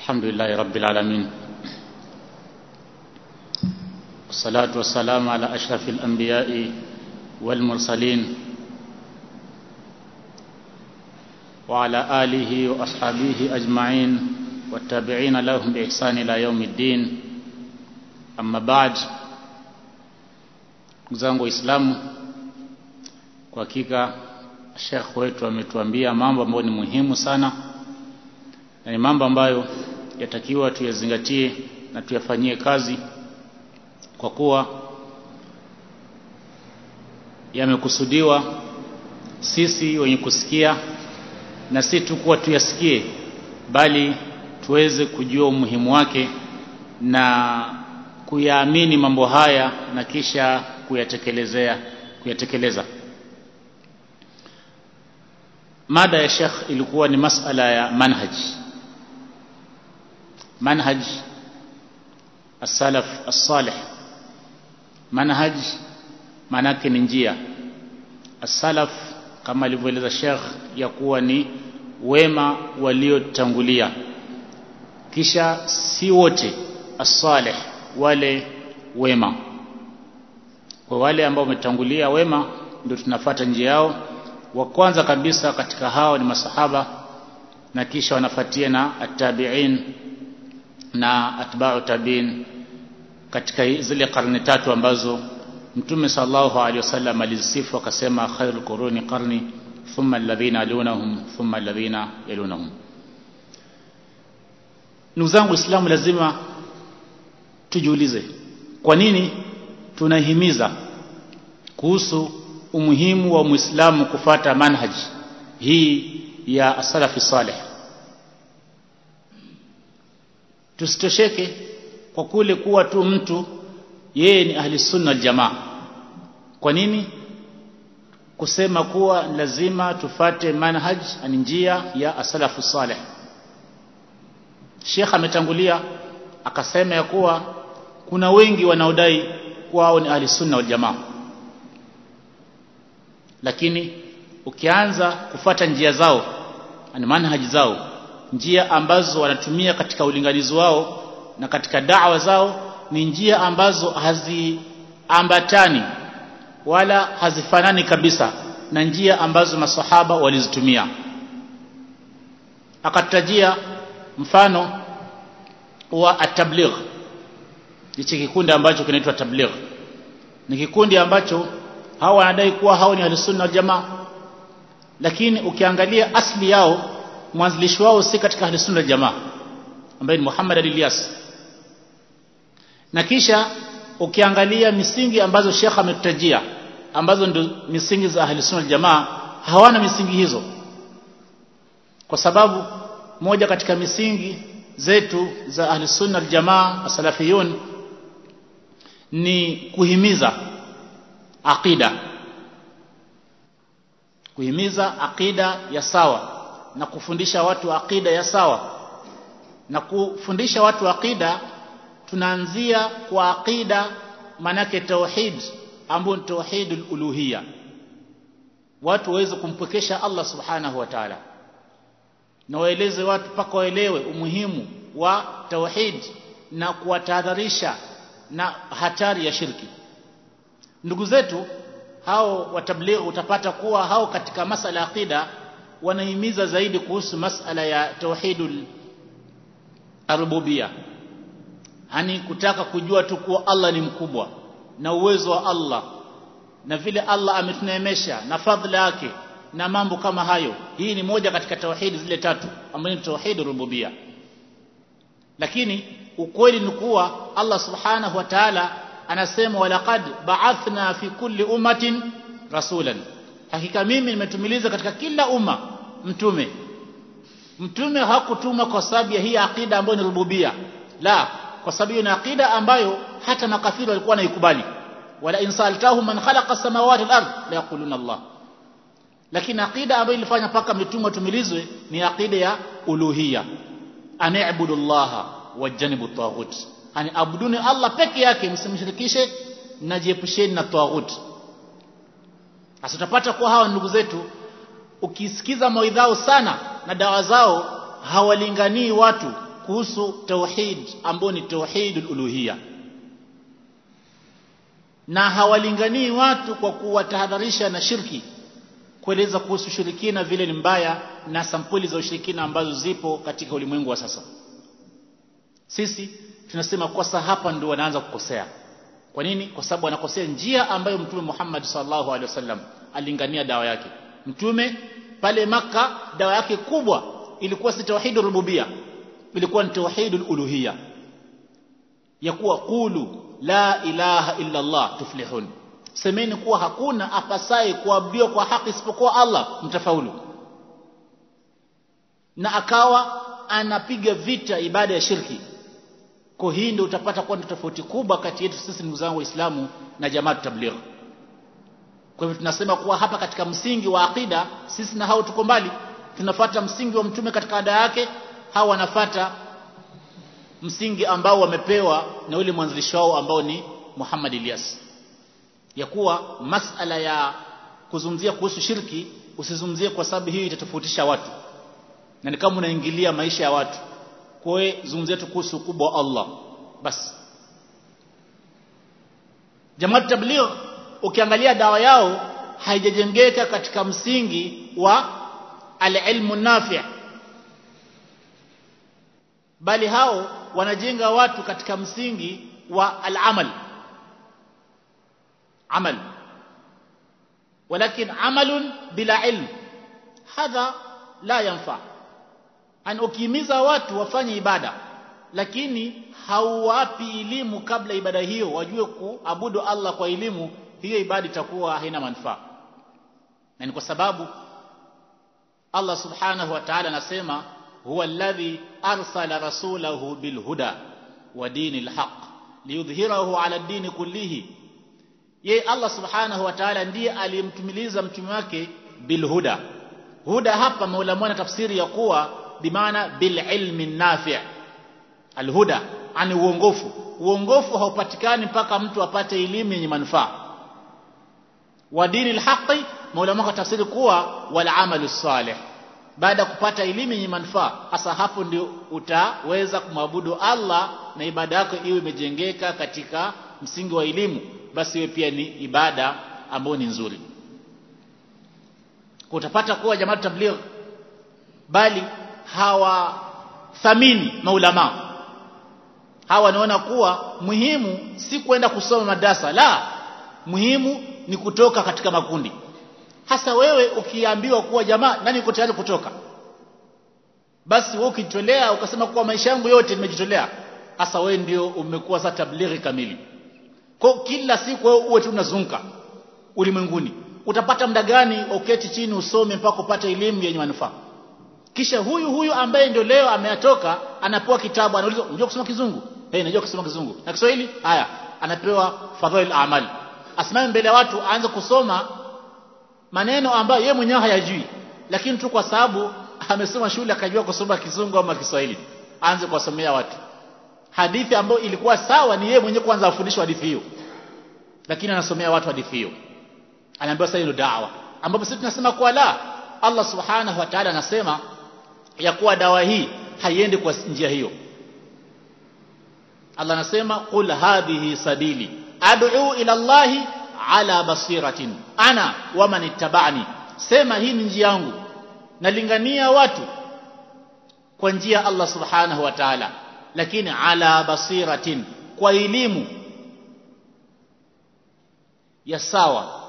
الحمد لله رب العالمين والصلاة والسلام على أشرف الأنبياء والمرسلين وعلى آله وأصحابه أجمعين والتابعين لهم بإحسان إلى يوم الدين أما بعد zangu waislamu kwa hakika shekh wetu ametuambia mambo ambayo ni muhimu sana na ni mambo ambayo yatakiwa tuyazingatie na tuyafanyie kazi kwa kuwa yamekusudiwa sisi wenye kusikia na si tu kuwa tuyasikie bali tuweze kujua umuhimu wake na kuyaamini mambo haya na kisha kuyatekelezea kuyatekeleza mada ya Sheikh ilikuwa ni masala ya manhaj manhaj as-salaf as-salih manhaj manake ni njia as-salaf kama alivyoeleza Sheikh ya kuwa ni wema waliotangulia kisha si wote as-salih wale wema kwa wale ambao wametangulia wema ndio tunafata njia yao wa kwanza kabisa katika hao ni masahaba na kisha wanafuatia na attabi'in na atba'u tabi'in katika zile karne tatu ambazo mtume sallallahu alaihi wasallam alizisifu akasema khairul quruni qarni thumma alladhina yalunahum thumma alladhina yalunahum ndugu zangu islamu lazima tujiulize kwa nini tunahimiza kuhusu umuhimu wa muislamu kufata manhaj hii ya salafi saleh tusitosheke kwa kule kuwa tu mtu yeye ni ahli sunna wal jamaa kwa nini kusema kuwa lazima tufate manhaj ni njia ya asalafu saleh Sheikh ametangulia akasema ya kuwa kuna wengi wanaodai kuwa hao ni ahli sunna wal jamaa lakini ukianza kufata njia zao ni manhaji zao njia ambazo wanatumia katika ulinganizi wao na katika da'wa zao ni njia ambazo haziambatani wala hazifanani kabisa na njia ambazo masahaba walizitumia akatajia mfano wa at-tabligh hichi kikundi ambacho kinaitwa tabligh ni kikundi ambacho hawa wanadai kuwa hao ni ahlusunna wal jamaa lakini ukiangalia asli yao mwanzilishi wao si katika ahlusunna wal jamaa ambaye ni Muhammad al-Ilyas na kisha ukiangalia misingi ambazo Sheikh ametutajia ambazo ndio misingi za ahlusunna wal jamaa hawana misingi hizo kwa sababu moja katika misingi zetu za ahlusunna wal jamaa asalafiyun ni kuhimiza aqida kuhimiza aqida ya sawa na kufundisha watu aqida ya sawa na kufundisha watu aqida tunaanzia kwa aqida manake tauhid ambayo ni tauhidul uluhiyya watu waweze kumpwekesha Allah subhanahu wa ta'ala na waeleze watu paka waelewe umuhimu wa tauhid na kuwatahadharisha na hatari ya shirki ndugu zetu hao watabligh utapata kuwa hao katika masala ya aqida wanahimiza zaidi kuhusu masala ya tauhidul rububia hani kutaka kujua tu kuwa Allah ni mkubwa na uwezo wa Allah na vile Allah ametuneemesha na fadhila yake na mambo kama hayo hii ni moja katika tauhidi zile tatu ambayo ni tauhid rububia lakini ukweli ni kuwa Allah subhanahu wa ta'ala anasema walaqad ba'athna fi kulli ummatin rasulan hakika mimi nimetumiliza katika kila umma mtume mtume hakutuma kwa sababu ya hii akida ambayo ni rububia la kwa sababu hiyo ni akida ambayo hata makafiri walikuwa naikubali wala insaltahu man khalaqa samawati wal ard la yaquluna Allah lakini akida ambayo ilifanya paka mitume watumilizwe ni akida ya uluhia ani'budu Allah wajanibu taghut ani abuduni Allah peke yake msimshirikishe najiepusheni na taghut asitapata kuwa hawa ndugu zetu ukisikiza mawaidhao sana na dawa zao hawalinganii watu kuhusu tauhid ambao ni tauhidul uluhiyya na hawalinganii watu kwa kuwatahadharisha na shirki kueleza kuhusu ushirikina vile ni mbaya na sampuli za ushirikina ambazo zipo katika ulimwengu wa sasa sisi tunasema kosa hapa ndio wanaanza kukosea kwa nini kwa sababu wanakosea njia ambayo mtume Muhammad sallallahu alaihi wasallam alingania dawa yake mtume pale maka dawa yake kubwa ilikuwa si tauhidur rububia ilikuwa ni tauhidul uluhiyya ya kuwa qulu la ilaha illa Allah tuflihun semeni kuwa hakuna apasaye kuabudiwa kwa haki isipokuwa Allah mtafaulu na akawa anapiga vita ibada ya shirki kwa hii ndio utapata kuwa tofauti kubwa kati yetu sisi ndugu zangu waislamu na jamaa tabligh kwa hivyo tunasema kuwa hapa katika msingi wa akida sisi na hao tuko mbali tunafata msingi wa mtume katika ada yake hao wanafata msingi ambao wamepewa na yule mwanzilishi wao ambao ni Muhammad Ilyas ya kuwa masala ya kuzungumzia kuhusu shirki usizungumzie kwa sababu hiyo itatofautisha watu na ni kama unaingilia maisha ya watu kwa hiyo zungumzia tu kuhusu ukubwa wa Allah basi Jamaa tabligh ukiangalia dawa yao haijajengeka katika msingi wa al-ilmu nafi' bali hao wanajenga watu katika msingi wa al-amal amal ولكن عمل بلا علم هذا لا ينفع an ukimiza watu wafanye ibada lakini hauwapi elimu kabla ibada hiyo wajue kuabudu Allah kwa elimu hiyo ibada itakuwa haina manufaa na ni kwa sababu Allah subhanahu wa ta'ala anasema huwa alladhi arsala rasulahu bilhuda wa dinil haqq liyudhhirahu ala dini kullihi ye Allah subhanahu wa ta'ala ndiye aliyemtumiliza mtume wake bilhuda huda hapa maulama na tafsiri ya kuwa bimaana bililmi nafi' alhuda ani uongofu uongofu haupatikani mpaka mtu apate elimu yenye manufaa wa dini alhaqi maulama kwa tafsiri kuwa wal amalu salih baada ya kupata elimu yenye manufaa hasa hapo ndio utaweza kumwabudu Allah na ibada yako iwe imejengeka katika msingi wa elimu basi iwe pia ni ibada ambayo ni nzuri utapata kuwa jamaa tabligh bali hawathamini maulama hawa wanaona kuwa muhimu si kwenda kusoma madarasa la muhimu ni kutoka katika makundi hasa wewe ukiambiwa kuwa jamaa nani uko tayari kutoka basi wewe ukitolea ukasema kuwa maisha yangu yote nimejitolea hasa wewe ndio umekuwa sasa tablighi kamili kwa kila siku wewe uwe tu unazunguka ulimwenguni utapata muda gani uketi chini usome mpaka upate elimu yenye manufaa kisha huyu huyu ambaye ndio leo ameyatoka anapewa kitabu anaulizwa unajua kusoma kizungu eh hey, najua kusoma kizungu na Kiswahili haya anapewa fadhail amal asimame mbele ya watu aanze kusoma maneno ambayo yeye mwenyewe hayajui lakini tu kwa sababu amesoma shule akajua kusoma kizungu ama Kiswahili aanze kuwasomea watu hadithi ambayo ilikuwa sawa ni yeye mwenyewe kwanza afundishwe hadithi hiyo lakini anasomea watu hadithi hiyo anaambiwa sasa hilo dawa ambapo sisi tunasema kwa la Allah subhanahu wa ta'ala anasema ya kuwa dawa hii haiendi kwa njia hiyo Allah anasema qul hadhihi sabili ad'u ila Allah ala basiratin ana wa man ittaba'ani sema hii ni njia yangu nalingania watu kwa njia Allah subhanahu wa ta'ala lakini ala basiratin kwa elimu ya sawa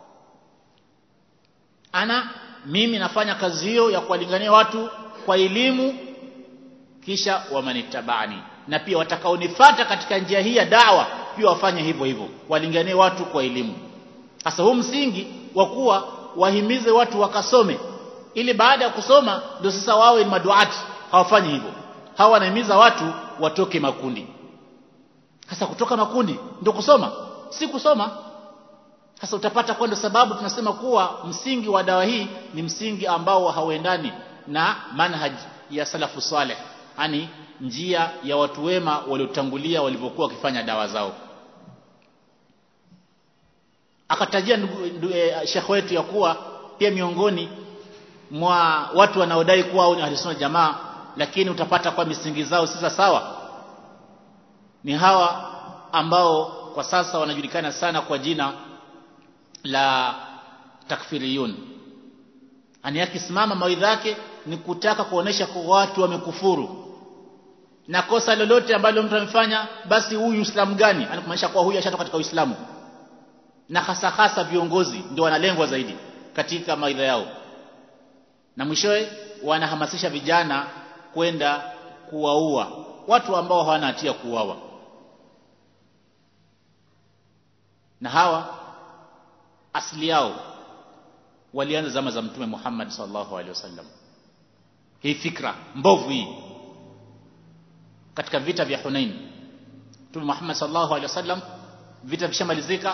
ana mimi nafanya kazi hiyo ya kuwalingania watu kwa elimu kisha wamanitabani na pia watakaonifuata katika njia hii ya dawa pia wafanye hivyo hivyo walinganie watu kwa elimu sasa huu msingi wa kuwa wahimize watu wakasome ili baada ya kusoma ndio sasa wawe ni maduati hawafanyi hivyo hawa wanahimiza watu watoke makundi sasa kutoka makundi ndio kusoma si kusoma sasa utapata kwa ndio sababu tunasema kuwa msingi wa dawa hii ni msingi ambao hauendani na manhaj ya salafu saleh yani njia ya watu wema waliotangulia walivyokuwa wakifanya dawa zao akatajia e, shekhe wetu ya kuwa pia miongoni mwa watu wanaodai kuwa au ni ahlusunna jamaa lakini utapata kwa misingi zao si sawa ni hawa ambao kwa sasa wanajulikana sana kwa jina la takfiriyun ani akisimama mawaidha yake ni kutaka kuonesha kwa watu wamekufuru na kosa lolote ambalo mtu amefanya basi huyu Uislamu gani anakumaanisha kwa huyu ashatoka katika Uislamu na hasa hasa viongozi ndio wanalengwa zaidi katika maidha yao na mwishowe wanahamasisha vijana kwenda kuwaua watu ambao hawana hatia kuuawa na hawa asili yao walianza zama za mtume Muhammad sallallahu alaihi wasallam hii fikra mbovu hii katika vita vya Hunain mtume Muhammad sallallahu alaihi wasallam vita vishamalizika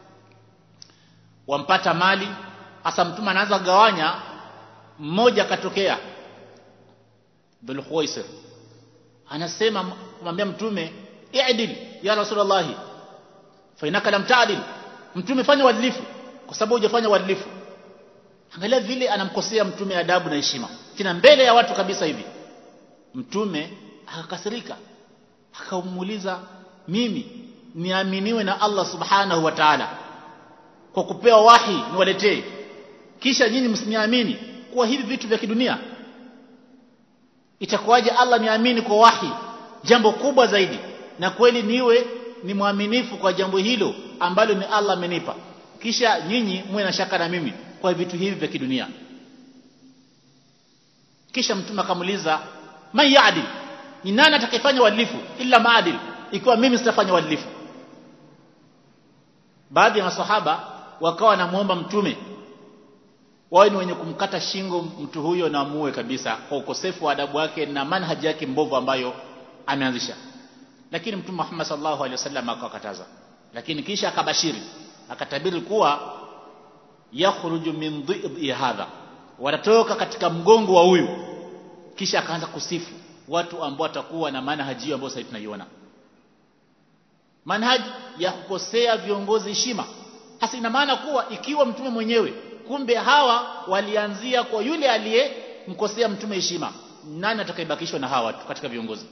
wampata mali hasa mtume anaanza kugawanya mmoja akatokea Dhul Khuwaisir anasema kumwambia mtume i'dil ya rasulullah fa inaka lam ta'dil mtume fanya uadilifu kwa sababu hujafanya uadilifu angalia vile anamkosea mtume adabu na heshima tena mbele ya watu kabisa hivi mtume akakasirika akamuuliza mimi niaminiwe na Allah subhanahu wa ta'ala kwa kupewa wahi niwaletee kisha nyinyi msiniamini kuwa hivi vitu vya kidunia itakuwaje Allah niamini kwa wahi jambo kubwa zaidi na kweli niwe ni mwaminifu kwa jambo hilo ambalo ni Allah amenipa kisha nyinyi muwe na shaka na mimi kwa vitu hivi vya kidunia kisha mtume akamuuliza man yaadil ni nani atakayefanya uadilifu illa maadil ikiwa mimi sitafanya uadilifu baadhi ya maswahaba wakawa wanamuomba mtume wawe ni wenye kumkata shingo mtu huyo na muue kabisa kwa ukosefu wa adabu wake na manhaji yake mbovu ambayo ameanzisha lakini mtume Muhammad sallallahu alaihi wasallam akakataza lakini kisha akabashiri akatabiri kuwa yakhruju min dhi'i hadha watatoka katika mgongo wa huyu kisha akaanza kusifu watu ambao watakuwa na manhaji hiyo ambayo sasa tunaiona manhaji ya kukosea viongozi heshima hasa ina maana kuwa ikiwa mtume mwenyewe kumbe hawa walianzia kwa yule aliyemkosea mtume heshima nani atakayebakishwa na hawa watu katika viongozi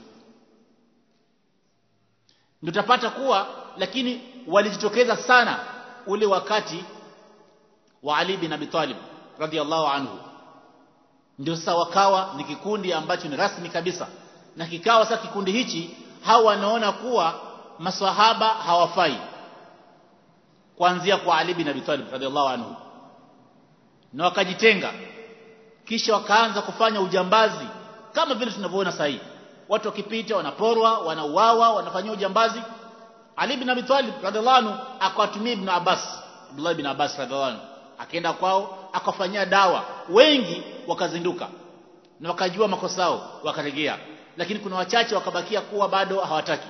ndio utapata kuwa lakini walijitokeza sana ule wakati wa Ali bin Abi Talib radhiallahu anhu ndio sasa wakawa ni kikundi ambacho ni rasmi kabisa na kikawa sasa kikundi hichi hawa wanaona kuwa maswahaba hawafai kuanzia kwa Ali bin Abi Talib radhiallahu anhu na wakajitenga kisha wakaanza kufanya ujambazi kama vile tunavyoona sasa hivi watu wakipita wanaporwa wanauawa wanafanyia ujambazi Ali bin Abi Talib radhiallahu anhu akawatumia Ibn Abbas Abdullah ibn Abbas radhiallahu anhu akaenda kwao akafanyia dawa wengi wakazinduka na wakajua makosa yao wakarejea lakini kuna wachache wakabakia kuwa bado hawataki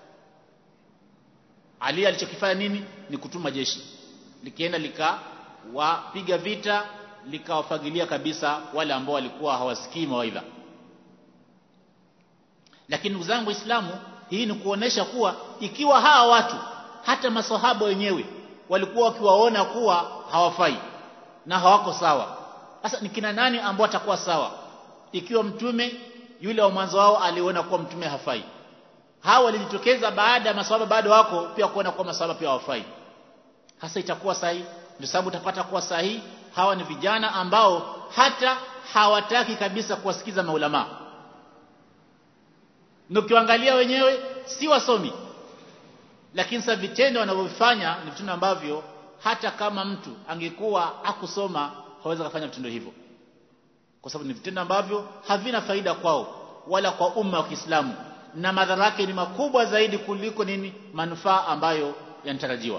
Ali alichokifanya nini ni kutuma jeshi likienda likawapiga vita likawafagilia kabisa wale ambao walikuwa hawasikii mawaidha lakini ndugu zangu waislamu hii ni kuonesha kuwa ikiwa hawa watu hata masahaba wenyewe walikuwa wakiwaona kuwa hawafai na hawako sawa sasa ni kina nani ambao watakuwa sawa ikiwa mtume yule wa mwanzo wao aliona kuwa mtume hafai hawa walijitokeza baada ya maswahaba bado wako pia kuona kuwa maswahaba pia hawafai hasa itakuwa sahihi ndio sababu utapata kuwa sahihi hawa ni vijana ambao hata hawataki kabisa kuwasikiza maulama na ukiangalia wenyewe si wasomi lakini sasa vitendo wanavyofanya ni vitendo ambavyo hata kama mtu angekuwa akusoma hawezi kufanya vitendo hivyo kwa sababu ni vitendo ambavyo havina faida kwao wala kwa umma wa Kiislamu na madhara yake ni makubwa zaidi kuliko nini manufaa ambayo yanatarajiwa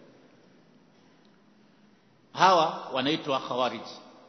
hawa wanaitwa khawarij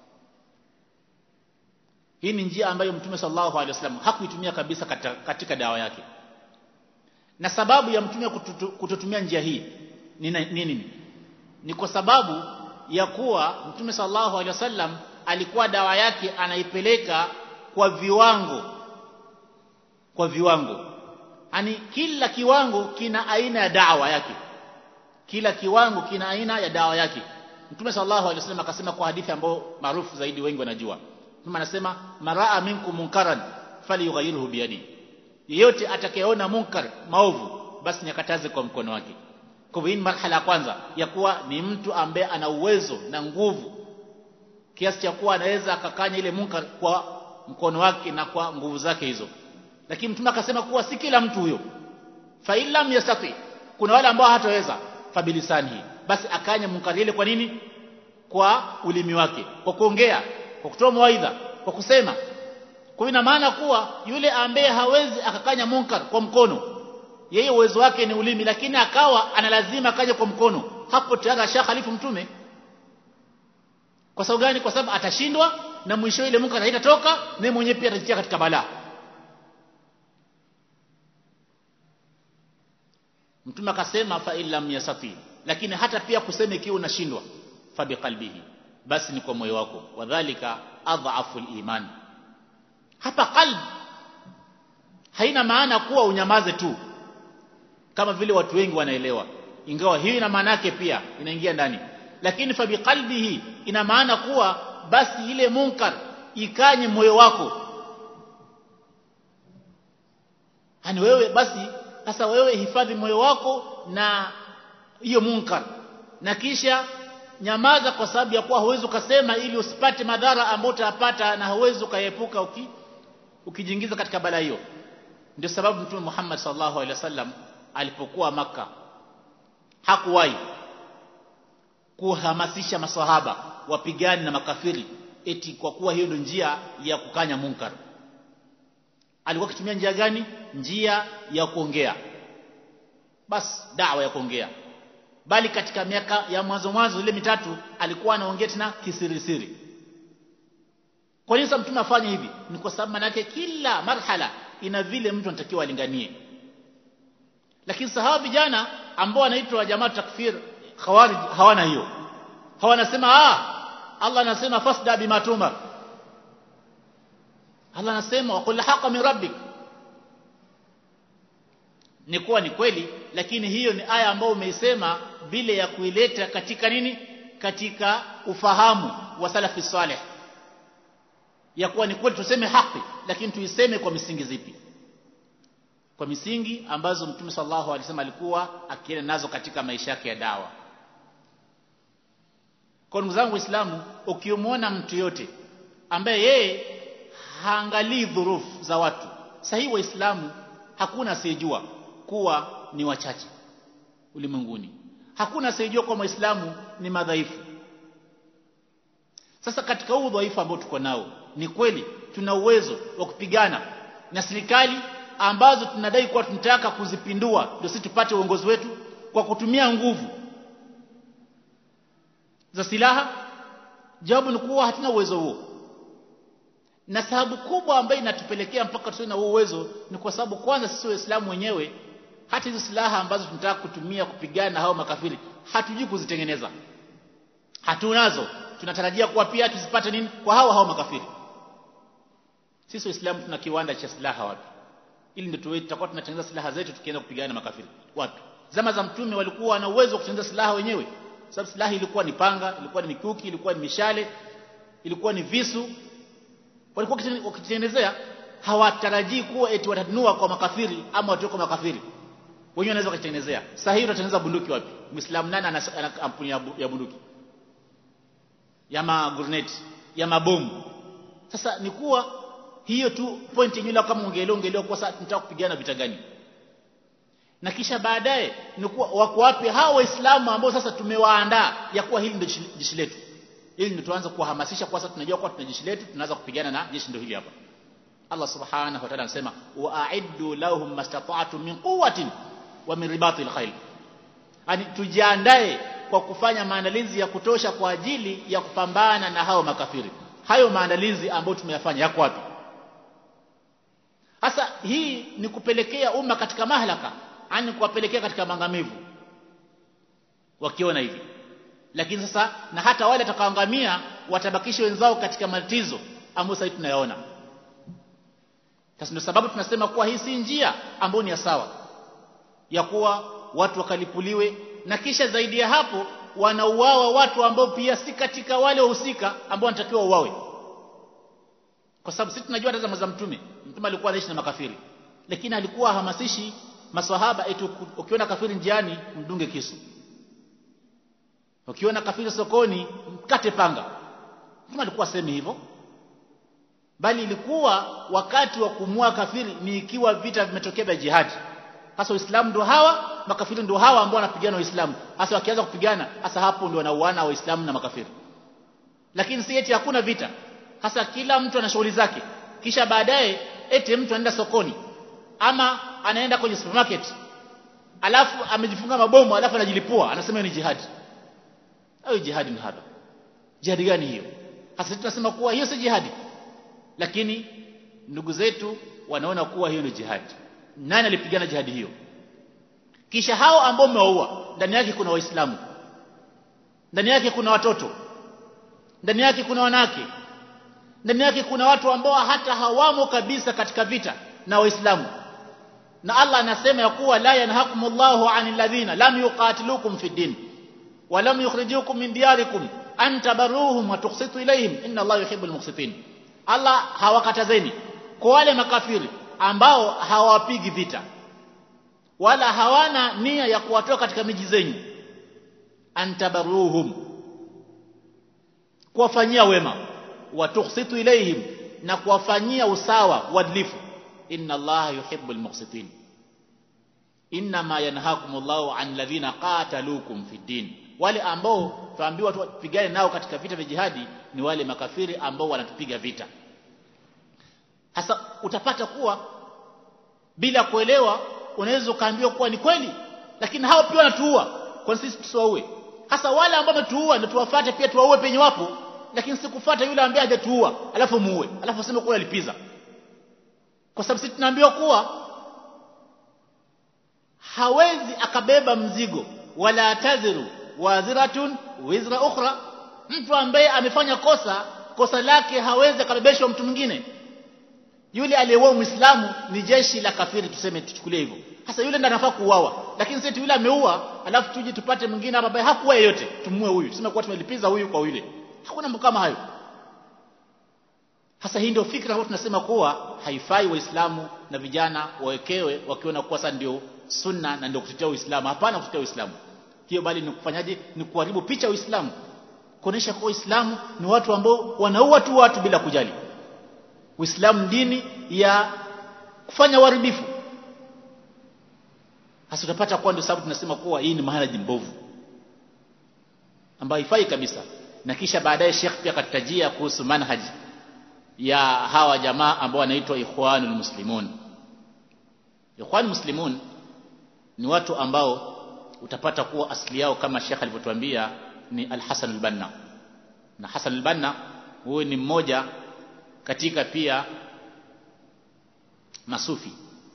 hii ni njia ambayo mtume sallallahu alaihi wasallam hakuitumia kabisa katika, katika dawa yake na sababu ya mtume kutotumia njia hii ni nini ni, ni kwa sababu ya kuwa mtume sallallahu alaihi wasallam alikuwa dawa yake anaipeleka kwa viwango kwa viwango yani kila kiwango kina aina ya dawa yake kila kiwango kina aina ya dawa yake mtume sallallahu alaihi wasallam akasema kwa hadithi ambayo maarufu zaidi wengi wanajua mtume anasema maraa minkum munkaran falyughayyirhu biyadi yeyote atakayeona munkar maovu basi nyakataze kwa mkono wake kwa hivyo hii marhala ya kwanza ya kuwa ni mtu ambaye ana uwezo na nguvu kiasi cha kuwa anaweza akakanya ile munkar kwa mkono wake na kwa nguvu zake hizo lakini mtume akasema kuwa si kila mtu huyo fa illam yastati kuna wale ambao hataweza fabilisani basi akanya munkar ile kwa nini kwa ulimi wake kwa kuongea kwa kutoa mawaidha kwa kusema kwa ina maana kuwa yule ambaye hawezi akakanya munkar kwa mkono yeye uwezo wake ni ulimi lakini akawa analazima akaje kwa mkono hapo tayari ashakhalifu mtume kwa sababu gani kwa sababu atashindwa na mwisho ile munkar haitatoka naye mwenyewe pia atajitia katika balaa mtume akasema fa illam yasati lakini hata pia kusema ikiwa unashindwa fa biqalbihi basi ni kwa moyo wako wadhālika adhafu iman hapa qalb haina maana kuwa unyamaze tu kama vile watu wengi wanaelewa ingawa hiyo ina maana yake pia inaingia ndani lakini fa biqalbihi ina maana kuwa basi ile munkar ikanye moyo wako hani wewe basi sasa wewe hifadhi moyo wako na hiyo munkar na kisha nyamaza kwa sababu ya kuwa huwezi ukasema ili usipate madhara ambayo utayapata na huwezi ukaepuka uki, ukijiingiza katika balaa hiyo ndio sababu mtume Muhammad sallallahu alaihi wasallam alipokuwa maka hakuwahi kuhamasisha masahaba wapigane na makafiri eti kwa kuwa hiyo ndio njia ya kukanya munkar alikuwa akitumia njia gani njia ya kuongea basi dawa ya kuongea bali katika miaka ya mwanzo mwanzo ile mitatu alikuwa anaongea tena kisirisiri kwa nini sasa mtume afanye hivi ni kwa sababu manake kila marhala ina vile mtu anatakiwa alinganie lakini sahawa vijana ambao wanaitwa jamaa takfir khawarij hawana hiyo hawanasema ah Allah anasema fasda bima tumar Allah anasema waqul haqa min rabbik ni kuwa ni kweli lakini hiyo ni aya ambayo umeisema bila ya kuileta katika nini katika ufahamu wa salafi saleh ya kuwa ni kweli tuseme haki lakini tuiseme kwa misingi zipi kwa misingi ambazo mtume sallallahu alaihi wasallam alikuwa akienda nazo katika maisha yake ya dawa kwa ndugu zangu waislamu ukimwona mtu yote ambaye yeye haangalii dhurufu za watu sahihi waislamu hakuna asiyejua kuwa ni wachache ulimwenguni hakuna asiyejua kuwa waislamu ni madhaifu sasa katika huu udhaifu ambao tuko nao ni kweli tuna uwezo wa kupigana na serikali ambazo tunadai kuwa tunataka kuzipindua ndio sisi tupate uongozi wetu kwa kutumia nguvu za silaha jawabu ni kuwa hatuna uwezo huo na sababu kubwa ambayo inatupelekea mpaka tusiwe na huo uwezo ni kwa sababu kwanza sisi waislamu wenyewe hata hizo silaha ambazo tunataka kutumia kupigana na hao makafiri hatujui kuzitengeneza hatunazo tunatarajia kuwa pia tuzipate nini kwa hao hao makafiri sisi waislamu tuna kiwanda cha silaha wapi ili ndio tuwe tutakuwa tunatengeneza silaha zetu tukienda kupigana na makafiri wapi zama za mtume walikuwa na uwezo wa kutengeneza silaha wenyewe sababu silaha ilikuwa ni panga ilikuwa ni mikuki ilikuwa ni mishale ilikuwa ni visu walikuwa wakitengenezea hawatarajii kuwa eti watanunua kwa makafiri ama watoe kwa makafiri wenyewe wanaweza wakitengenezea sasa hivi utatengeneza bunduki wapi muislamu nani ana kampuni ya bunduki ya magurnet ya mabomu sasa ni kuwa hiyo tu point yenyewe kama ungeelewa ungeelewa kwa sasa tunataka kupigana vita gani na kisha baadaye ni kuwa wako wapi hao waislamu ambao sasa tumewaandaa ya kuwa hili ndio jeshi letu ili ndio tuanze kuwahamasisha kwa sasa tunajua kwa tuna jeshi letu tunaanza kupigana na jeshi ndio hili hapa Allah subhanahu wa ta'ala anasema wa'iddu lahum mastata'tum min quwwatin wa min ribatil khayl yani tujiandae kwa kufanya maandalizi ya kutosha kwa ajili ya kupambana na hao makafiri hayo maandalizi ambayo tumeyafanya yako wapi sasa hii ni kupelekea umma katika mahlaka yani kuwapelekea katika mangamivu wakiona hivi lakini sasa na hata wale watakaoangamia watabakisha wenzao katika matatizo ambayo sasa tunayaona sasa ndio sababu tunasema kuwa hii si njia ambayo ni ya sawa ya kuwa watu wakalipuliwe na kisha zaidi ya hapo wanauawa watu ambao pia si katika wale wahusika ambao wanatakiwa uwawe kwa sababu sisi tunajua hata zama za mtume mtume alikuwa anaishi na makafiri lakini alikuwa hamasishi maswahaba eti ukiona kafiri njiani mdunge kisu ukiona kafiri sokoni mkate panga mtume alikuwa asemi hivyo bali ilikuwa wakati wa kumua kafiri ni ikiwa vita vimetokea vya jihadi hasa waislamu ndio hawa makafiri ndio hawa ambao wanapigana waislamu hasa wakianza kupigana hasa hapo ndio wanauana waislamu na makafiri lakini si eti hakuna vita hasa kila mtu ana shughuli zake kisha baadaye eti mtu anaenda sokoni ama anaenda kwenye supermarket alafu amejifunga mabomu alafu anajilipua anasema ni jihadi au jihadi ni hapa jihadi gani hiyo hasa tunasema kuwa hiyo si jihadi lakini ndugu zetu wanaona kuwa hiyo ni jihadi nani alipigana jihadi hiyo kisha hao ambao umewaua ndani yake kuna waislamu ndani yake kuna watoto ndani yake kuna wanawake ndani yake kuna watu ambao hata hawamo kabisa katika vita na waislamu na Allah anasema ya kuwa la yanhakumullahu anil ladhina lam yuqatilukum fid din wa lam yukhrijukum min diyarikum an tabarruhum wa tuqsitu ilayhim inna Allah yuhibbul muqsitin Allah hawakatazeni kwa wale makafiri ambao hawapigi vita wala hawana nia ya kuwatoa katika miji zenyu antabaruhum kuwafanyia wema watuksitu ilaihim na kuwafanyia usawa uadilifu inna allaha yuhibbul muqsitin inma yanhakumullahu an ladhina qataluukum fid din wale ambao tuambiwa tupigane nao katika vita vya jihadi ni wale makafiri ambao wanatupiga vita hasa utapata kuwa bila kuelewa unaweza ukaambiwa kuwa ni kweli lakini hao pia wanatuua kwa sisi tusiwaue hasa wale ambao wametuua ndio tuwafuate pia tuwaue penye wapo lakini sikufuata yule ambaye hajatuua alafu muue alafu useme kuwa alipiza kwa sababu sisi tunaambiwa kuwa hawezi akabeba mzigo wala taziru wadhiratun wizra ukhra mtu ambaye amefanya kosa kosa lake hawezi akabebeshwa mtu mwingine yule aliyeua muislamu ni jeshi la kafiri tuseme tuchukulie hivyo hasa yule ndiye anafaa kuuawa lakini sisi yule ameua alafu tuje tupate mwingine ambaye hakuwa yeyote tumue huyu tuseme kuwa tumelipiza huyu kwa yule hakuna mambo kama hayo hasa hii ndio fikra ambayo tunasema kuwa haifai waislamu na vijana wawekewe wakiona kuwa sasa ndio sunna na ndio kutetea uislamu hapana kutetea uislamu hiyo bali ni kufanyaje ni kuharibu picha ya uislamu kuonesha kuwa uislamu ni watu ambao wanaua tu watu bila kujali uislamu dini ya kufanya uharibifu hasa utapata kuwa ndio sababu tunasema kuwa hii ni manhaji mbovu ambayo haifai kabisa na kisha baadaye Sheikh pia akatajia kuhusu manhaji ya hawa jamaa ambao wanaitwa ikhwanul muslimun ikhwanul muslimun ni watu ambao utapata kuwa asili yao kama Sheikh alivyotuambia ni Al-Hasan al-Banna na Hasan al-Banna huyu ni mmoja katika pia masufi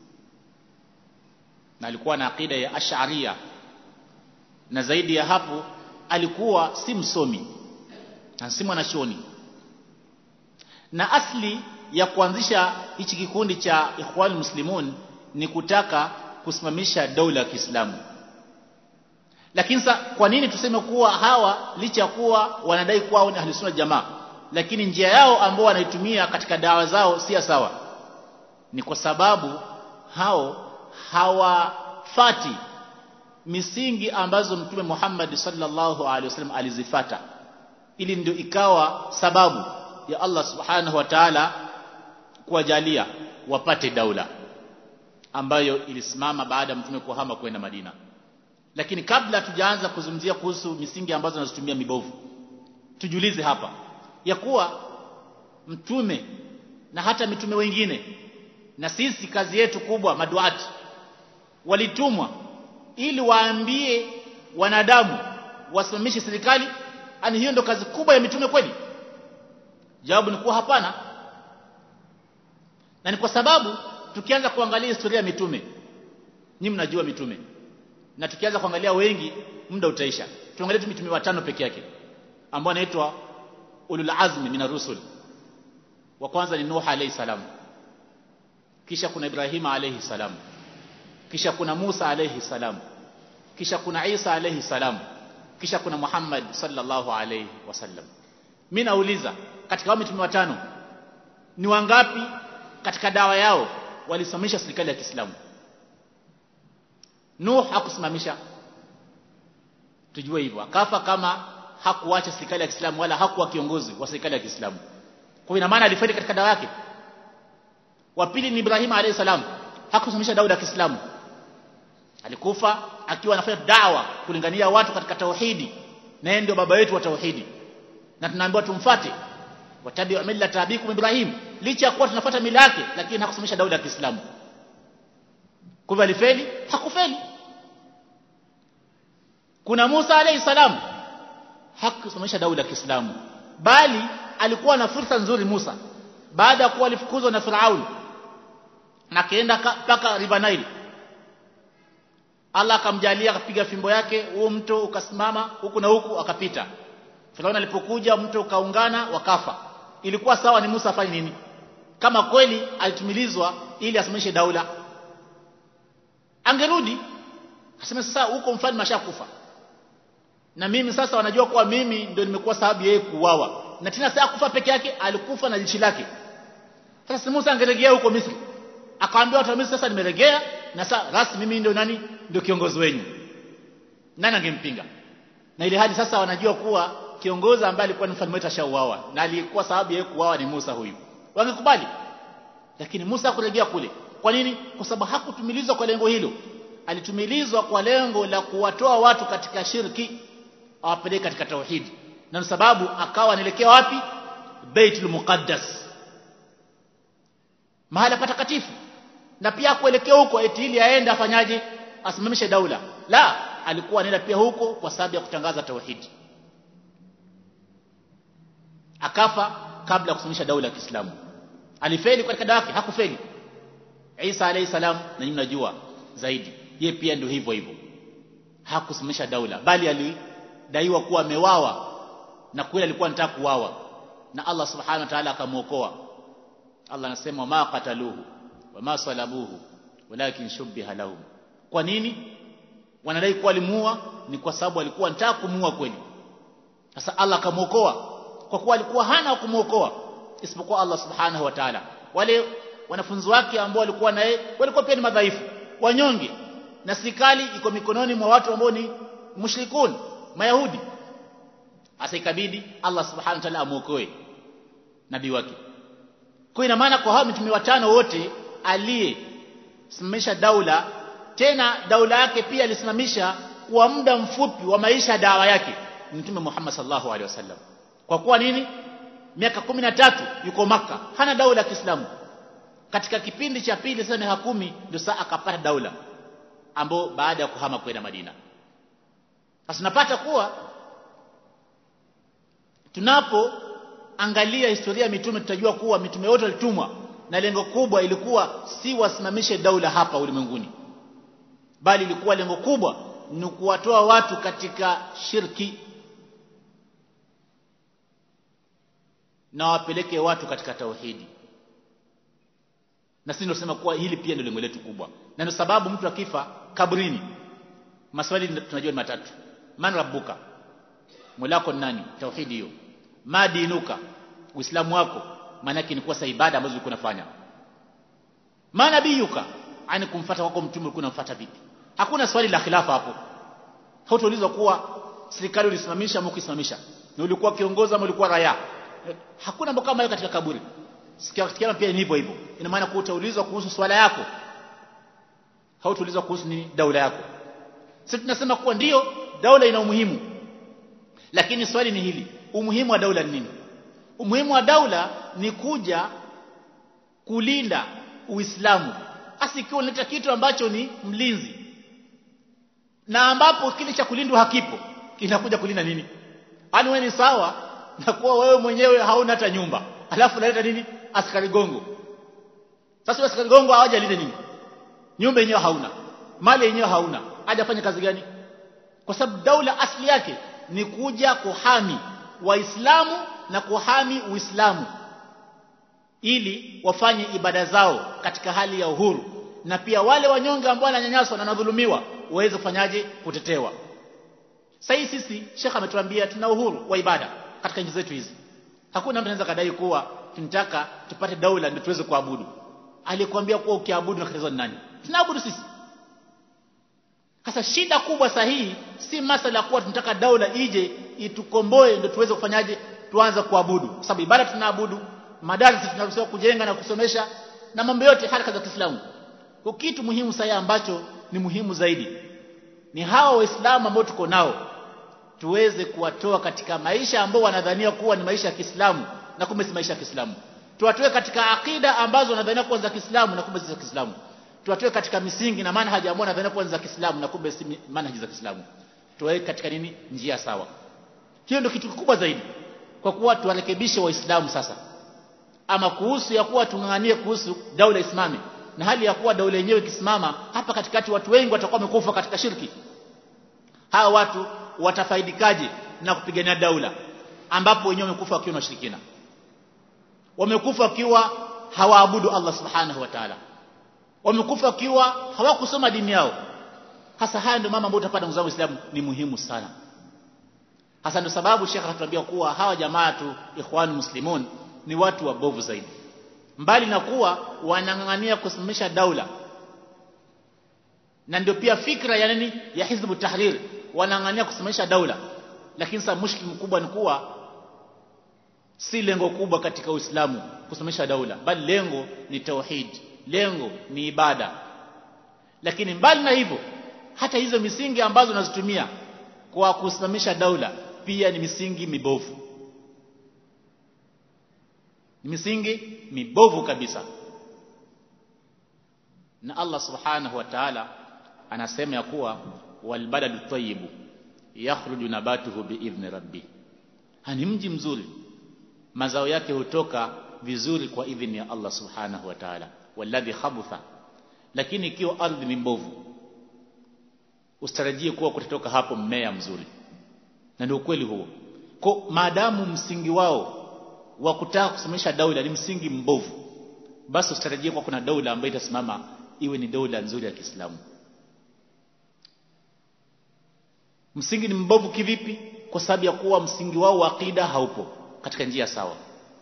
na alikuwa na akida ya ash'ariyya na zaidi ya hapo alikuwa si msomi na si mwanachuoni na asli ya kuanzisha hichi kikundi cha Ikhwan Muslimun ni kutaka kusimamisha dola ya Kiislamu lakini sa kwa nini tuseme kuwa hawa licha ya kuwa wanadai kuwa ni ahli sunna jamaa lakini njia yao ambao wanaitumia katika dawa zao si sawa ni kwa sababu hao hawafati misingi ambazo mtume Muhammad sallallahu alaihi wasallam alizifata ili ndio ikawa sababu ya Allah subhanahu wa ta'ala kuwajalia wapate daula ambayo ilisimama baada ya mtume kuhama kwenda Madina lakini kabla tujaanza kuzungumzia kuhusu misingi ambazo nazitumia mibovu tujiulize hapa ya kuwa mtume na hata mitume wengine na sisi kazi yetu kubwa maduati walitumwa ili waambie wanadamu wasimamishe serikali ani hiyo ndo kazi kubwa ya mitume kweli jawabu ni kuwa hapana na ni kwa sababu tukianza kuangalia historia ya mitume nyi mnajua mitume na tukianza kuangalia wengi muda utaisha tuangalie tu mitume watano peke yake ambao anaitwa ulul azmi min rusul wa kwanza ni Nuh alayhi salam kisha kuna Ibrahim alayhi salam kisha kuna Musa alayhi salam kisha kuna Isa alayhi salam kisha kuna Muhammad sallallahu alayhi wasallam mimi nauliza katika hao mitume watano ni wangapi katika dawa yao walisimamisha serikali ya Kiislamu Nuh hakusimamisha tujue hivyo akafa kama hakuacha serikali ya Kiislamu wala hakuwa kiongozi wa serikali ya Kiislamu kwa ina maana alifeli katika dawa yake wa pili ni Ibrahim alayhi salam hakusimamisha daula ya Kiislamu alikufa akiwa anafanya dawa kulingania watu katika tauhidi na yeye ndio baba yetu wa tauhidi na tunaambiwa tumfate watabi millata abikum Ibrahim licha ya kuwa tunafuata mila yake lakini hakusimamisha daula ya Kiislamu kwa hivyo alifeli hakufeli kuna Musa alayhi salam hakusimamisha daula ya Kiislamu bali alikuwa na fursa nzuri Musa baada ya kuwa alifukuzwa na Firaun na kaenda mpaka River Nile Allah akamjalia akapiga fimbo yake huo mto ukasimama huku na huku akapita Firaun alipokuja mto ukaungana wakafa ilikuwa sawa ni Musa afanye nini kama kweli alitumilizwa ili asimamishe daula angerudi aseme sasa huko mfalme ashakufa na mimi sasa wanajua kuwa mimi ndio nimekuwa sababu yeye kuuawa na tena sasa kufa peke yake alikufa na jeshi lake sasa Musa angeregea huko Misri akawaambia watu wa Misri sasa nimeregea na sasa rasmi mimi ndio nani ndio kiongozi wenu nani angempinga na ile hali sasa wanajua kuwa kiongozi ambaye alikuwa ni mfalme wetu ashauawa na alikuwa sababu yeye kuuawa ni Musa huyu wangekubali lakini Musa hakuregea kule kwa nini kwa sababu hakutumilizwa kwa lengo hilo alitumilizwa kwa lengo la kuwatoa watu katika shirki awapeleke katika tauhidi na sababu akawa anaelekea wapi Baitul Muqaddas mahala patakatifu na pia kuelekea huko eti ili aende afanyaje asimamishe daula la alikuwa anaenda pia huko kwa sababu ya kutangaza tauhidi akafa kabla ya kusimamisha daula ya Kiislamu alifeli katika dawa yake hakufeli Isa alayhi salam na nyinyi mnajua zaidi ye pia ndio hivyo hivyo hakusimamisha daula bali alidaiwa kuwa amewawa na kweli alikuwa anataka kuwawa na Allah subhanahu wa ta'ala akamuokoa Allah anasema ma qataluhu wama salabuhu walakin shubbiha lahum kwa nini wanadai kuwa alimuua ni kwa sababu alikuwa anataka kumuua kweli sasa Allah akamuokoa kwa kuwa alikuwa hana wa kumuokoa isipokuwa Allah subhanahu wa ta'ala wale wanafunzi wake ambao walikuwa naye walikuwa pia ni madhaifu wanyonge na serikali iko mikononi mwa watu ambao ni mushrikun mayahudi hasa ikabidi Allah subhanahu wa ta'ala amuokoe nabii wake kwa ina maana kwa hao mitume watano wote aliyesimamisha daula tena daula yake pia alisimamisha kwa muda mfupi wa maisha ya dawa yake mtume Muhammad sallallahu alaihi wasallam kwa kuwa nini miaka kumi na tatu yuko maka hana daula ya Kiislamu katika kipindi cha pili sasa miaka kumi ndio saa akapata daula ambao baada ya kuhama kwenda Madina sasa tunapata kuwa tunapoangalia historia ya mitume tutajua kuwa mitume wote walitumwa na lengo kubwa ilikuwa si wasimamishe daula hapa ulimwenguni bali ilikuwa lengo kubwa ni kuwatoa watu katika shirki na wapeleke watu katika tauhidi na sisi tunasema kuwa hili pia ndio lengo letu kubwa na ndio sababu mtu akifa kabrini maswali tunajua ni matatu man rabbuka mulako nani tauhidi hiyo madinuka uislamu wako maana yake ni kuwa sa ibada ambazo ulikuwa unafanya manabiyuka ani kumfuata wako mtume ulikuwa unamfuata vipi hakuna swali la khilafa hapo hautaulizwa kuwa serikali ulisimamisha au kusimamisha na ulikuwa kiongozi ama ulikuwa raia hakuna mambo kama hayo katika kaburi sikia kiama pia ni hivyo hivyo ina maana kuwa utaulizwa kuhusu swala yako hautaulizwa kuhusu nini daula yako sisi tunasema kuwa ndiyo daula ina umuhimu lakini swali ni hili umuhimu wa daula ni nini umuhimu wa daula ni kuja kulinda uislamu hasa ikiwa unaleta kitu ambacho ni mlinzi na ambapo kile cha kulindwa hakipo kinakuja kulinda nini ani wewe ni sawa na kuwa wewe mwenyewe hauna hata nyumba alafu unaleta nini askari gongo sasa askari gongo hawaja linde nini nyumba yenyewe hauna mali yenyewe hauna hajafanya kazi gani kwa sababu daula asili yake ni kuja kuhami waislamu na kuhami uislamu ili wafanye ibada zao katika hali ya uhuru na pia wale wanyonge ambao wananyanyaswa na wanadhulumiwa waweze kufanyaje kutetewa sasa sisi shekha ametuambia tuna uhuru wa ibada katika nchi zetu hizi hakuna mtu anaweza kadai kuwa tunataka tupate daula ndio tuweze kuabudu alikwambia kuwa ukiabudu na ni nani tunaabudu sisi sasa shida kubwa sahihi si masala kuwa tunataka daula ije itukomboe ndio tuweze kufanyaje tuanze kuabudu kwa sababu ibada tunaabudu madarasa tunaruhusiwa kujenga na kusomesha na mambo yote haraka za Kiislamu kwa kitu muhimu sahihi ambacho ni muhimu zaidi ni hawa waislamu ambao tuko nao tuweze kuwatoa katika maisha ambao wanadhania kuwa ni maisha ya Kiislamu na kumbe si maisha ya Kiislamu tuwatoe katika akida ambazo wanadhania kuwa za Kiislamu na kumbe si za Kiislamu tuwatoe katika misingi na manhaji ambayo wanadhania kuwa ni za Kiislamu na kumbe si manhaji za Kiislamu tuwaweke katika nini njia sawa hiyo ndio kitu kikubwa zaidi kwa kuwa tuwarekebishe waislamu sasa ama kuhusu ya kuwa tunganganie kuhusu daula isimame na hali ya kuwa daula yenyewe ikisimama hapa katikati watu wengi watakuwa wamekufa katika shirki hawa watu watafaidikaje na kupigania daula ambapo wenyewe wamekufa wakiwa na ushirikina wamekufa wakiwa hawaabudu Allah subhanahu wa ta'ala wamekufa wakiwa hawakusoma dini yao hasa haya ndio mama ambao utapata ndugu zangu Waislamu ni muhimu sana hasa ndio sababu Sheikh anatuambia kuwa hawa jamaa tu ikhwan muslimun ni watu wabovu zaidi mbali na kuwa wanang'ang'ania kusimamisha daula na ndio pia fikra ya nini ya hizbu tahrir wanang'ang'ania kusimamisha daula lakini sasa mushkil mkubwa ni kuwa si lengo kubwa katika Uislamu kusimamisha daula bali lengo ni tauhid lengo ni ibada lakini mbali na hivyo hata hizo misingi ambazo unazitumia kwa kusimamisha daula pia ni misingi mibovu ni misingi mibovu kabisa na Allah subhanahu wa ta'ala anasema ya kuwa walbaladu tayyibu yakhruju nabatuhu biidhni rabbi hani mji mzuri mazao yake hutoka vizuri kwa idhini ya Allah subhanahu wa ta'ala walladhi khabutha lakini ikiwa ardhi ni mbovu usitarajie kuwa kutatoka hapo mmea mzuri na ndio ukweli huo kwa maadamu msingi wao wa kutaka kusimamisha daula ni msingi mbovu basi usitarajie kuwa kuna daula ambayo itasimama iwe ni daula nzuri ya Kiislamu msingi ni mbovu kivipi kwa sababu ya kuwa msingi wao wa akida haupo katika njia sawa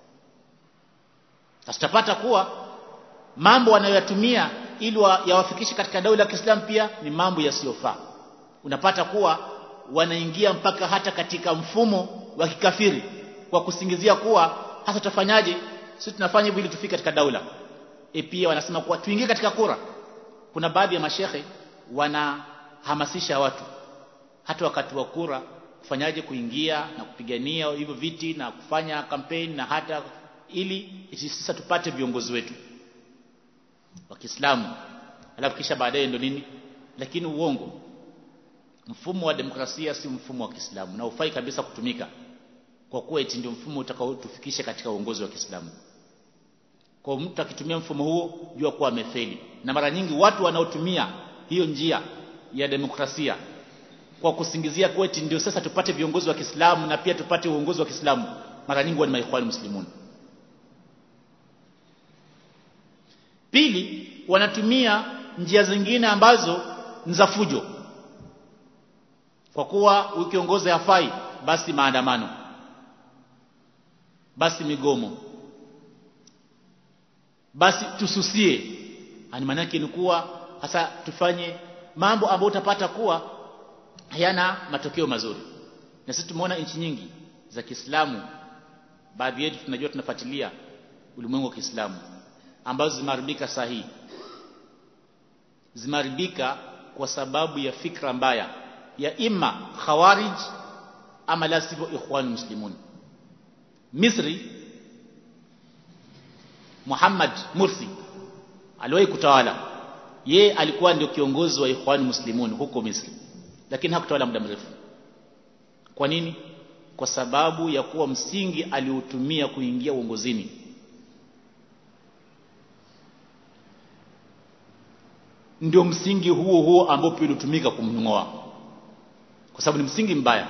sasa tutapata kuwa mambo wanayoyatumia ili yawafikishe katika daula ya Kiislamu pia ni mambo yasiyofaa unapata kuwa wanaingia mpaka hata katika mfumo wa kikafiri kwa kusingizia kuwa hasa tutafanyaje sisi tunafanya hivi ili tufike katika daula e pia wanasema kuwa tuingie katika kura kuna baadhi ya mashehe wanahamasisha watu hata wakati wa kura kufanyaje kuingia na kupigania hivyo viti na kufanya kampeni na hata ili sasa tupate viongozi wetu wa Kiislamu alafu kisha baadaye ndo nini lakini uongo mfumo wa demokrasia si mfumo wa Kiislamu na ufai kabisa kutumika kwa kuwa eti ndio mfumo utakaotufikisha katika uongozi wa Kiislamu kwa mtu akitumia mfumo huo jua kuwa amefeli na mara nyingi watu wanaotumia hiyo njia ya demokrasia kwa kusingizia kuwa eti ndio sasa tupate viongozi wa Kiislamu na pia tupate uongozi wa Kiislamu mara nyingi ni maikhwani muslimun pili wanatumia njia zingine ambazo ni za fujo kwa kuwa ukiongozi hafai basi maandamano basi migomo basi tususie ani maana yake ni kuwa hasa tufanye mambo ambayo utapata kuwa hayana matokeo mazuri na sisi tumeona nchi nyingi za Kiislamu baadhi yetu tunajua tunafuatilia ulimwengu wa Kiislamu ambazo zimeharibika sahihi zimeharibika kwa sababu ya fikra mbaya ya imma khawarij ama la sivyo ikhwan muslimun Misri Muhammad Mursi aliwahi kutawala ye alikuwa ndio kiongozi wa ikhwan muslimun huko Misri lakini hakutawala muda mrefu kwa nini kwa sababu ya kuwa msingi aliutumia kuingia uongozini ndio msingi huo huo ambao pia ulitumika kumngoa kwa sababu ni msingi mbaya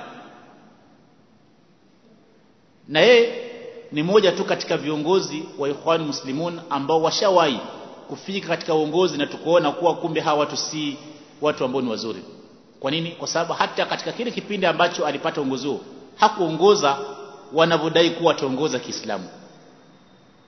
na yeye ni moja tu katika viongozi wa ikhwan muslimun ambao washawahi kufika katika uongozi na tukuona kuwa kumbe hawa watu si watu ambao ni wazuri kwa nini kwa sababu hata katika kile kipindi ambacho alipata uongozi huo hakuongoza wanavyodai kuwa ataongoza Kiislamu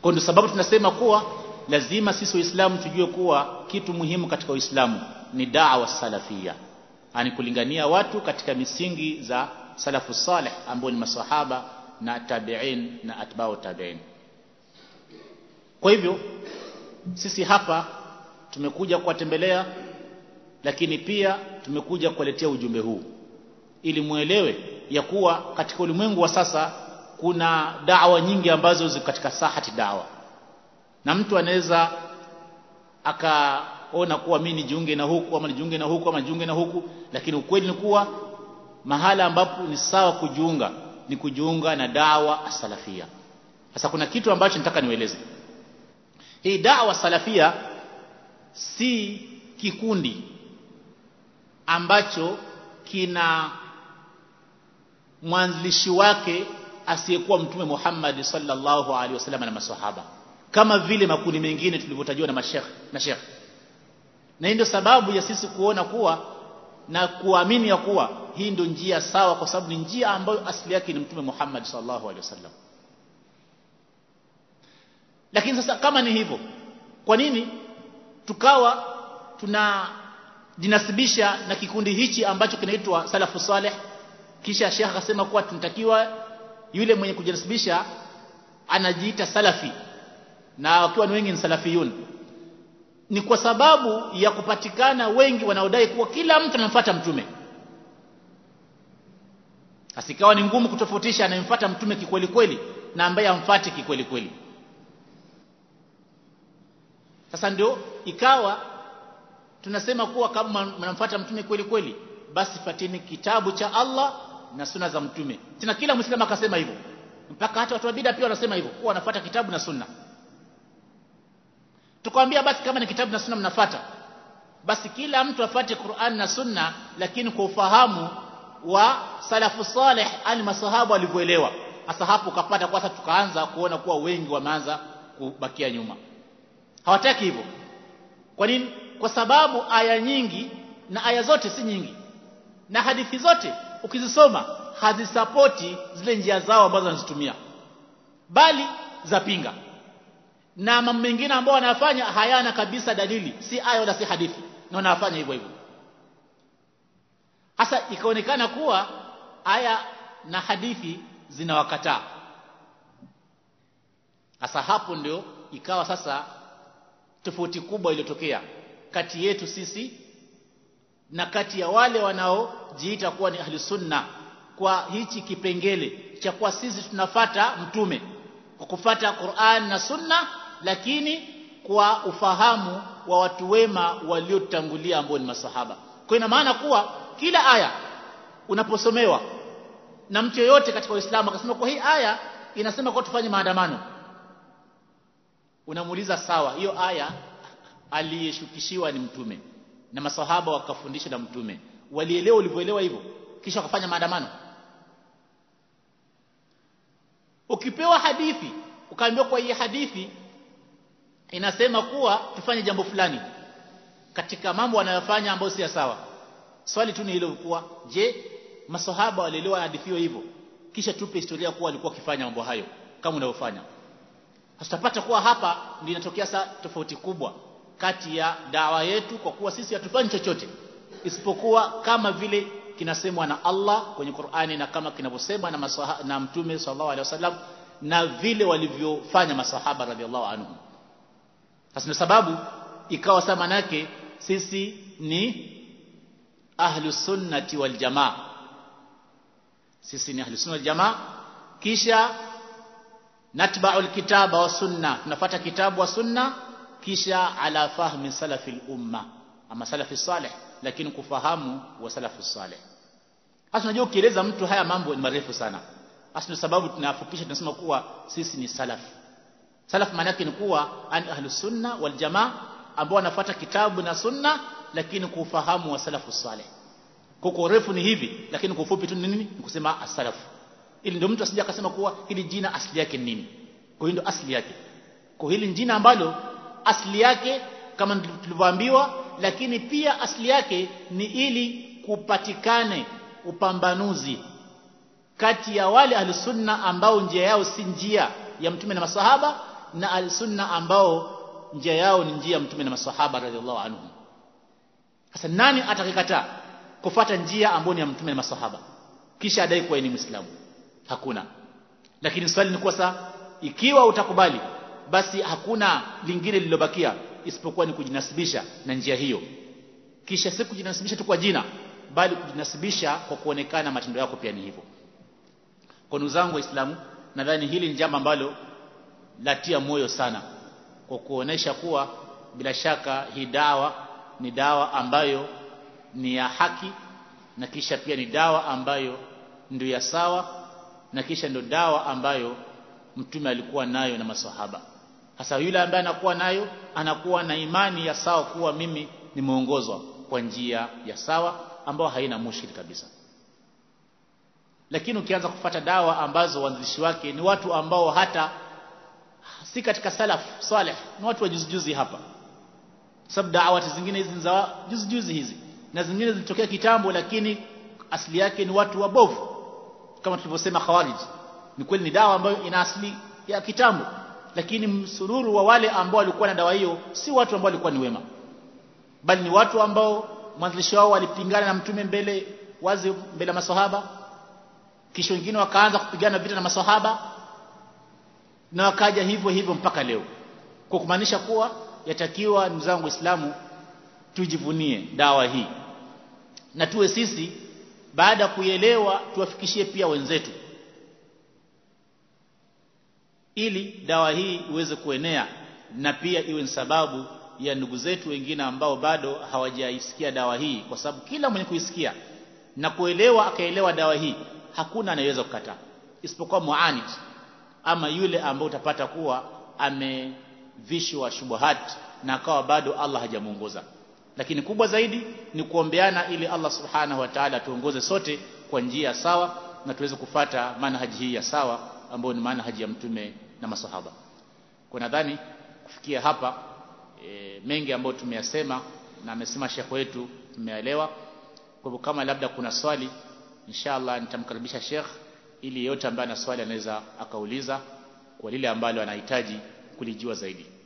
kwa ndio sababu tunasema kuwa lazima sisi waislamu tujue kuwa kitu muhimu katika uislamu ni da'wa salafia yani kulingania watu katika misingi za salafu salih ambao ni masahaba na tabi'in na atba'u tabi'in kwa hivyo sisi hapa tumekuja kuwatembelea lakini pia tumekuja kuwaletea ujumbe huu ili muelewe ya kuwa katika ulimwengu wa sasa kuna dawa nyingi ambazo ziko katika sahati dawa na mtu anaweza akaona kuwa mimi nijiunge na huku ama nijiunge na huku ama nijiunge na huku lakini ukweli ni kuwa mahala ambapo ni sawa kujiunga ni kujiunga na dawa salafia sasa kuna kitu ambacho nataka niweleze hii dawa salafia si kikundi ambacho kina mwanzilishi wake asiyekuwa mtume Muhammad sallallahu alaihi wasallam na maswahaba kama vile makundi mengine tulivyotajwa na mashekh na shekh na hii ndio sababu ya sisi kuona kuwa na kuamini ya kuwa hii ndio njia sawa kwa sababu ni njia ambayo asili yake ni mtume Muhammad sallallahu alaihi wasallam lakini sasa kama ni hivyo kwa nini tukawa tunajinasibisha na kikundi hichi ambacho kinaitwa salafu saleh kisha shekh akasema kuwa tunatakiwa yule mwenye kujinasibisha anajiita salafi na wakiwa ni wengi ni salafiyun ni kwa sababu ya kupatikana wengi wanaodai kuwa kila mtu anamfuata mtume asikawa ni ngumu kutofautisha anayemfuata mtume kikweli kweli na ambaye amfuati kikweli kweli sasa ndio ikawa tunasema kuwa kama mnamfuata mtume kweli kweli basi fatini kitabu cha Allah na suna za mtume tena kila muislamu akasema hivyo mpaka hata watu wa bid'a pia wanasema hivyo kuwa wanafuata kitabu na sunna tukwambia basi kama ni kitabu na sunna mnafuata basi kila mtu afate Qur'an na sunna lakini kwa ufahamu wa salafu salih ali masahaba walivyoelewa hasa hapo ukapata kwa sasa tukaanza kuona kuwa wengi wameanza kubakia nyuma hawataki hivyo kwa nini kwa sababu aya nyingi na aya zote si nyingi na hadithi zote ukizisoma hazisapoti zile njia zao ambazo wanazitumia bali zapinga na mambo mengine ambao wanafanya hayana kabisa dalili si aya wala si hadithi na wanafanya hivyo hivyo hasa ikaonekana kuwa aya na hadithi zinawakataa hasa hapo ndio ikawa sasa tofauti kubwa iliyotokea kati yetu sisi na kati ya wale wanaojiita kuwa ni ahli sunna kwa hichi kipengele cha kuwa sisi tunafata mtume kwa kufata Qur'an na sunna lakini kwa ufahamu wa watu wema waliotangulia ambao ni masahaba kwa ina maana kuwa kila aya unaposomewa na mtu yeyote katika Uislamu akasema kwa hii aya inasema kwa tufanye maandamano unamuuliza sawa hiyo aya aliyeshukishiwa ni mtume na masahaba wakafundisha na mtume walielewa ulivyoelewa hivyo kisha wakafanya maandamano ukipewa hadithi ukaambiwa kwa hii hadithi inasema kuwa tufanye jambo fulani katika mambo wanayofanya ambayo si sawa swali tu ni hilo kuwa je masahaba walielewa hadithi hiyo hivyo kisha tupe historia kuwa walikuwa wakifanya mambo hayo kama unavyofanya tutapata kuwa hapa ndio inatokea saa tofauti kubwa kati ya dawa yetu kwa kuwa sisi hatufanyi chochote isipokuwa kama vile kinasemwa na Allah kwenye Qur'ani na kama kinavyosemwa na, masaha, na Mtume sallallahu alaihi wasallam na vile walivyofanya masahaba radhiallahu anhum sasa ndio sababu ikawa sama manake sisi ni ahlus sunnati wal jamaa sisi ni ahlus sunnati wal jamaa kisha natba'u alkitaba wa sunna tunafuata kitabu wa sunna kisha ala fahmi salafi umma ama salafi salih lakini kufahamu wa salafu salih hasa unajua ukieleza mtu haya mambo ni marefu sana hasa ndio sababu tunafupisha tunasema kuwa sisi ni salaf salaf maana yake ni kuwa an ahlus sunna wal jamaa ambao wanafuata kitabu na sunna lakini kufahamu wa salafu salih kwa urefu ni hivi lakini kwa ufupi tu ni nini ni kusema as-salaf ili ndio mtu asije akasema kuwa hili jina asili yake ni nini kwa hiyo ndio asili yake kwa hili jina ambalo asili yake kama tulivyoambiwa lakini pia asili yake ni ili kupatikane upambanuzi kati ya wale ahlusunna ambao njia yao si njia ya mtume na masahaba na al-sunna ambao njia yao ni njia ya mtume na maswahaba radhiallahu anhum sasa nani atakikataa kufata njia ambayo ni ya mtume na maswahaba kisha adai kuwa ni muislamu hakuna lakini swali ni kuwa sasa ikiwa utakubali basi hakuna lingine lililobakia isipokuwa ni kujinasibisha na njia hiyo kisha si kujinasibisha tu kwa jina bali kujinasibisha kwa kuonekana matendo yako pia ni hivyo kwa ndugu zangu waislamu nadhani hili ni jambo ambalo latia moyo sana kwa kuonesha kuwa bila shaka hii dawa ni dawa ambayo ni ya haki na kisha pia ni dawa ambayo ndio ya sawa na kisha ndio dawa ambayo mtume alikuwa nayo na maswahaba hasa yule ambaye anakuwa nayo anakuwa na imani ya sawa kuwa mimi nimeongozwa kwa njia ya sawa ambayo haina mushkil kabisa lakini ukianza kufata dawa ambazo waanzilishi wake ni watu ambao hata si katika salaf salih ni watu wa juzi juzi hapa sababu dawati zingine hizi za juzi juzi hizi na zingine zilitokea kitambo lakini asili yake ni watu wabovu kama tulivyosema khawarij ni kweli ni dawa ambayo ina asili ya kitambo lakini msururu wa wale ambao walikuwa na dawa hiyo si watu ambao walikuwa ni wema bali ni watu ambao mwanzilishi wao walipingana na mtume mbele wazi mbele ya maswahaba kisha wengine wakaanza kupigana vita na maswahaba na wakaja hivyo hivyo mpaka leo kwa kumaanisha kuwa yatakiwa ndugu zangu waislamu tujivunie dawa hii na tuwe sisi baada ya kuielewa tuwafikishie pia wenzetu ili dawa hii iweze kuenea na pia iwe ni sababu ya ndugu zetu wengine ambao bado hawajaisikia dawa hii kwa sababu kila mwenye kuisikia na kuelewa akaelewa dawa hii hakuna anayeweza kukataa isipokuwa muanid ama yule ambao utapata kuwa amevishwa shubuhat na akawa bado Allah hajamuongoza lakini kubwa zaidi ni kuombeana ili Allah subhanahu wa ta'ala tuongoze sote kwa njia sawa na tuweze kufata manhaji hii ya sawa ambayo ni manhaji ya mtume na masahaba kwa nadhani kufikia hapa e, mengi ambayo tumeyasema na amesema shekhe wetu tumeelewa kwa hivyo kama labda kuna swali inshallah nitamkaribisha shekh ili yeyote ambaye ana swali anaweza akauliza kwa lile ambalo anahitaji kulijua zaidi